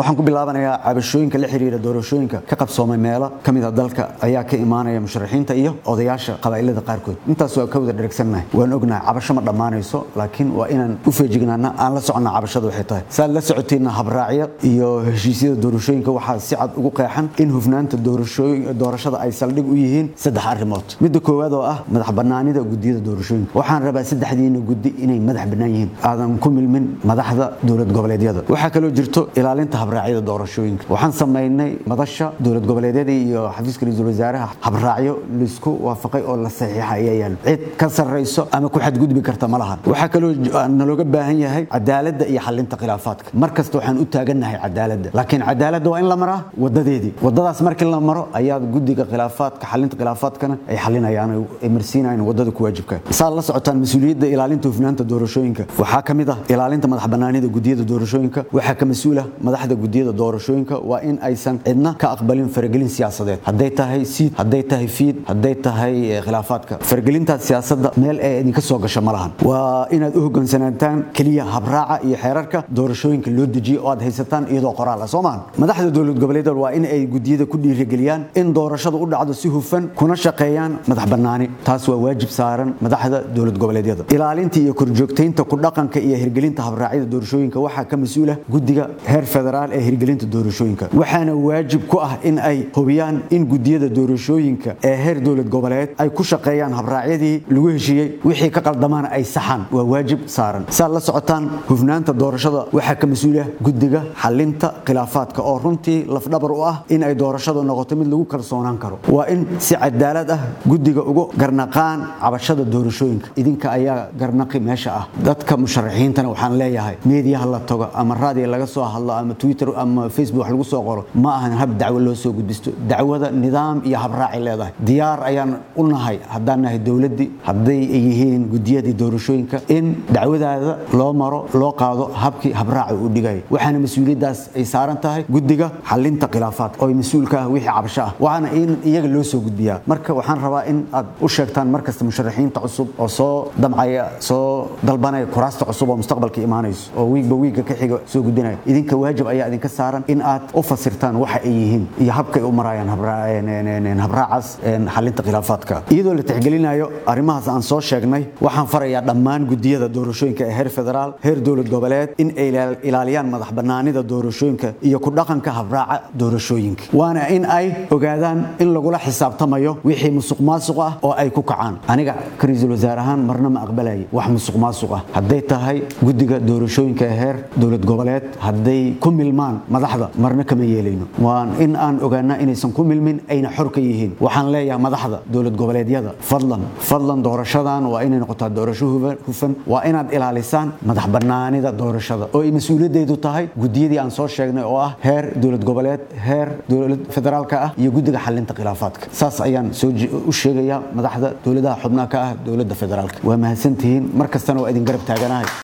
waxaan ku bilaabanayaa cabashooyinka la xiriira doorashooyinka ka qabsoomay meelo ka mid a dalka ayaa ka imaanaya musharaxiinta iyo odayaasha qabaa'ilada qaarkood intaas waa ka wada dheragsannahay waan ognahay cabasho ma dhammaanayso laakiin waa inaan u feejignaana aan la soconna cabashada waxay tahay saad la socotiinna habraacyo iyo heshiisyada doorashooyinka waxaa si cad ugu qeexan in hufnaanta doorashada ay saldhig u yihiin saddex arrimood midda koowaad oo ah madax bannaanida gudiyada doorashooyinka waxaan rabaa saddexdiina guddi inay madax bannaan yihiin aadan ku milmin madaxda dowlad goboleedyada waxaa kaloo jirto ilaalinta habraacyada doorashooyinka waxaan samaynay madasha dowlad goboleedyada iyo xafiiska ra-iisul wasaaraha habraacyo laisku waafaqay oo la saxiixa ayaa yaalo cid ka sarrayso ama ku xadgudbi karta ma lahan waxaa kaloo nalooga baahan yahay cadaaladda iyo xalinta khilaafaadka mar kasta waxaan u taagannahay cadaaladda laakiin cadaaladda waa in la maraa wadadeedii wadadaas markii la maro ayaa guddiga khilaafaadka xalinta khilaafaadkana ay xalinayaan ay marsiinayaan wadada ku waajibka saad la socotaan mas-uuliyadda ilaalinta hufnaanta doorashooyinka waxaa ka mid ah ilaalinta madax bannaanida gudiyada doorashooyinka waxaa ka mas-uula madaxda gudiyada doorashooyinka waa in aysan cidna ka aqbalin faragelin siyaasadeed hadday tahay siid hadday tahay fiid hadday tahay khilaafaadka faragelintaas siyaasadda meel ee idinka soo gasho ma lahan waa inaad u hoggaansanaataan keliya habraaca iyo xeerarka doorashooyinka loo dejiyo oo aad haysataan iyadoo qoraal ah soo maahan madaxda dowlad goboleedyada waa in ay gudiyada ku dhiirigeliyaan in doorashadu u dhacdo si hufan kuna shaqeeyaan madax bannaani taas waa waajib saaran madaxda dowlad goboleedyada ilaalinta iyo korjoogtaynta ku dhaqanka iyo hirgelinta habraacyada doorashooyinka waxaa ka mas-uula guddiga heer federaal ee hirgelinta doorashooyinka waxaana waajib ku ah in ay hubiyaan in gudiyada doorashooyinka ee heer dowlad goboleed ay ku shaqeeyaan habraacyadii lagu heshiiyey wixii ka qaldamaana ay saxaan waa waajib saaran saad la socotaan hufnaanta doorashada waxaa ka mas-uula guddiga xalinta khilaafaadka oo runtii lafdhabar u ah in ay doorashadu noqoto mid lagu kalsoonaan karo waa in si cadaalad ah guddiga ugu garnaqaan cabashada doorashooyinka idinka ayaa garnaqi meesha ah dadka musharaxiintana waxaan leeyahay meediyaha la tago ama raadiya laga soo hadlo ama twitter ama facebook wax lagu soo qoro ma ahan hab dacwo loo soo gudbisto dacwada nidaam iyo habraacay leedahay diyaar ayaan u nahay haddaan nahay dowladdii hadday yihiin gudiyadii doorashooyinka in dacwadaada loo maro loo qaado habkii habraaca uu dhigaya waxaana mas-uuliyaddaas ay saaran tahay guddiga xalinta khilaafaadka oo mas-uulka ah wixii cabasho ah waxaana in iyaga loo soo gudbiyaa marka waxaan rabaa in aad u sheegtaan markasta musharaxiinta cusub oo soo damcaya soo dalbanaya kuraasta cusub oo mustaqbalka imaanayso oo wiigba wiigga ka xiga soo gudbinaya idinka waajib ayaa idinka saaran in aad u fasirtaan waxa ay yihiin iyo habka ay u marayaan habraacaas xalinta khilaafaadka iyadoo la tixgelinayo arrimahaas aan soo sheegnay waxaan farayaa dhammaan gudiyada doorashooyinka ee heer federaal heer dowlad goboleed in ay ilaaliyaan madax bannaanida doorashooyinka iyo ku dhaqanka habraaca doorashooyinka waana in ay ogaadaan in lagula xisaabtamayo wixii musuq maasuq ah oo ay ku kacaan aniga ka ra-iisul wasaare ahaan marna ma aqbalaya wax musuq maasuq ah hadday tahay guddiga doorashooyinka ee heer dowlad goboleed hadday ku milmaan madaxda marna kama yeelayno waan in aan ogaanaa inaysan ku milmin ayna xor ka yihiin waxaan leeyahay madaxda dowlad goboleedyada fadlan fadlan doorashadan waa inay noqotaa doorasho hufan waa inaad ilaalisaan madax bannaanida doorashada oo ay mas-uuliyaddeedu tahay gudiyadii aan soo sheegnay oo ah heer dowlad goboleed heer dowlad federaalka ah iyo guddiga xalinta khilaafaadka saas ayaan soo u sheegayaa madaxda dowladaha xubnaha ka ah dowladda federaalka waa mahadsantihiin mar kastana waa idin garab taaganahay